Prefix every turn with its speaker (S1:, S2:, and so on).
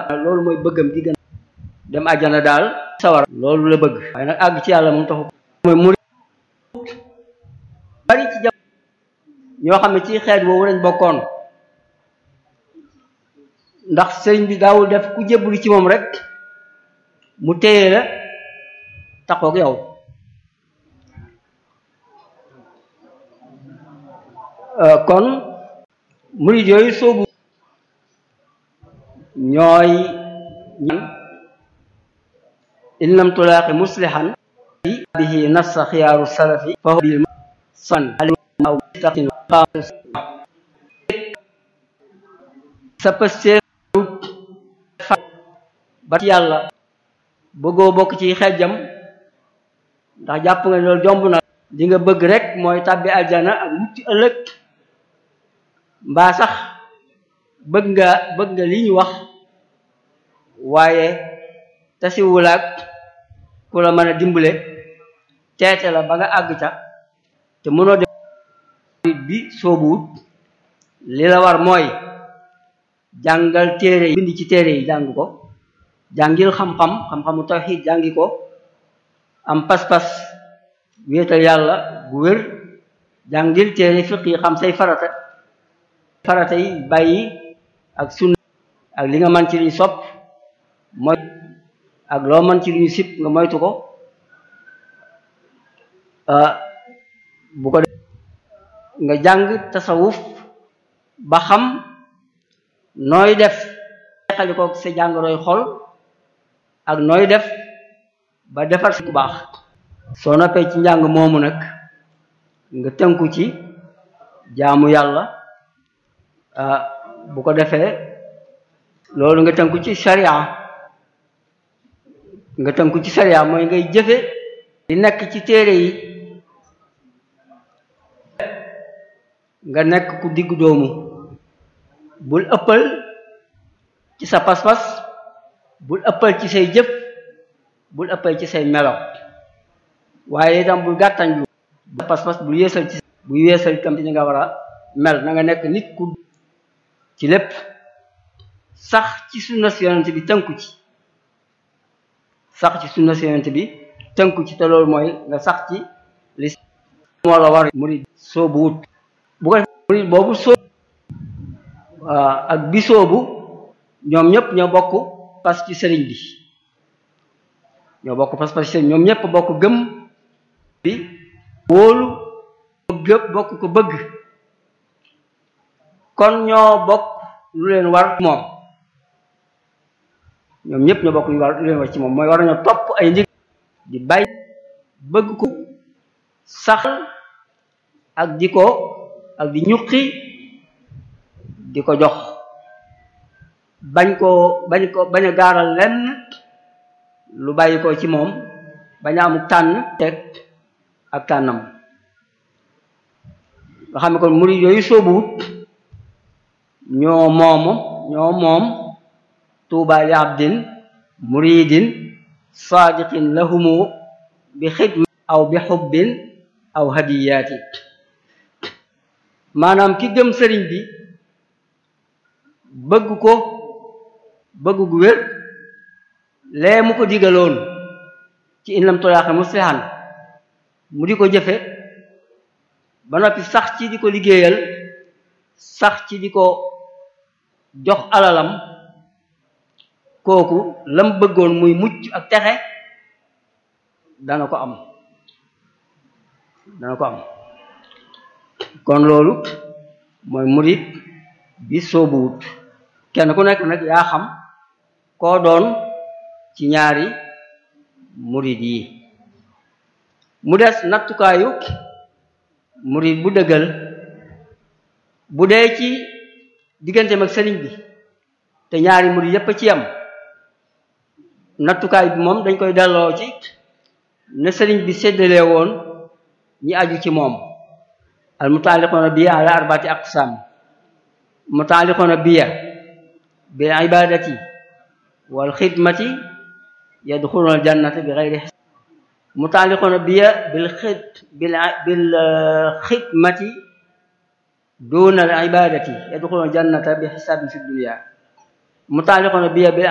S1: loolu mooy bëggam di gën dem àjjana daal sawar loolu la bëgg waaye nag àgg ci yàlla moom taxu mooy muri bari ci jam ñoo xam ne ci xeet woowu lañ bokkoon ndax sëriñ bi daawul def ku jébbalu ci moom rek mu téye la taxoog yow kon murid yooyu soobu ñooy ñan in lam tulaaqi muslihan bihi nassa xiyaaru salafi fa bil san aw sa pëstee ba yàlla bëggoo bokk ci xejjam ndax jàpp nga loolu jomb na li nga bëgg rek mooy tàbbi aljana ak mucc ëllëg mbaa sax bëgg nga bëgg nga li ñu wax waaye tasiwulaak ku la mën a dimbale teete la ba nga àgg ca te mënoo def bi soobuwut li la war mooy jàngal téere yi bind ci téere yi jàng ko jàngil xam-xam xam-xamu tawxiid jàngi ko am pas-pas wéetal yàlla bu wér jàngil téere fiq yi xam say farata farata yi bàyyi ak sunna ak li nga mën ci luñ sopp mooy ak loo mën ci luñu sip nga moytu ko bu ko def nga jàng tasawuf ba xam nooy def xali ko sa jàngoroy xol ak nooy def ba defar si ku baax soo noppee ci njàng moomu nag nga tënku ci jaamu yàlla bu ko defee loolu nga tënku ci sharia nga tënku ci sharia mooy ngay jëfe di nekk ci téere yi nga nekk ku diggu doomu bul ëppal ci sa pas-pas bul ëppal ci say jëf bul ëppal ci say melo waaye itam bul gàttañ lu pas-pas bul yeesal ci bul yeesal itam ci ni nga war a mel na nga nekk nit ku ci lépp sax ci sunna si yonent bi tënku ci sax ci sunna si yonent bi tënku ci te loolu mooy nga sax ci li moo la war murid soobu wut bu ko murid boobu soobu ak bi soobu ñoom ñëpp ñoo bokk pas ci sëriñ bi ñoo bokk pas pas ci sëriñ ñoom ñëpp bokk gëm bi wóolu gëpp bokk ko bëgg kon ñoo bokk lu leen war moom ñoom ñëpp ñoo bokk lu war lu leen war ci moom mooy war nañoo topp ay ndig di bàyyi bëgg ko sax ak di ko ak di ñuqi di ko jox bañ koo bañ ko bañ a gaaral lenn lu bàyyi ko ci moom bañ a amuk tànn teg ak tànnam nga xam ne kon murid yooyu soobuwut ñoo moomu ñoo moom tuuba li abdin muridin saadiqin lahumu bi xidma aw bi xubbin aw hadiyaati maanaam ki gëm sëriñ bi bëgg ko bëgg gu wér lee mu ko digaloon ci in lam tolaaxe muslihan mu di ko jëfe ba noppi sax ci di ko liggéeyal sax ci di ko jox alalam kooku lam bëggoon muy mucc ak texe dana ko am dana ko am kon loolu mooy murid bi soobuwut kenn ku nekk nag yaa xam koo doon ci ñaari murid yi mu des nattukaayu murid bu dëggal bu dee ci digganteem ak sëriñ bi te ñaari murid yépp ci yam nattukaay bi moom dañ koy delloo ci ne sëriñ bi séddalee woon ñi aju ci moom al mutaaliqoona biya ala arbaati aqsam mutaaliqoona biya bil ibadati wal xidmati yadxuluna al jannata bi xayri xisab mutaaliqoona biya bil xid bil bil xidmati duna al ibadati yadxuluna al jannata bi xisabin fi dunya mutaaliqoona biya bil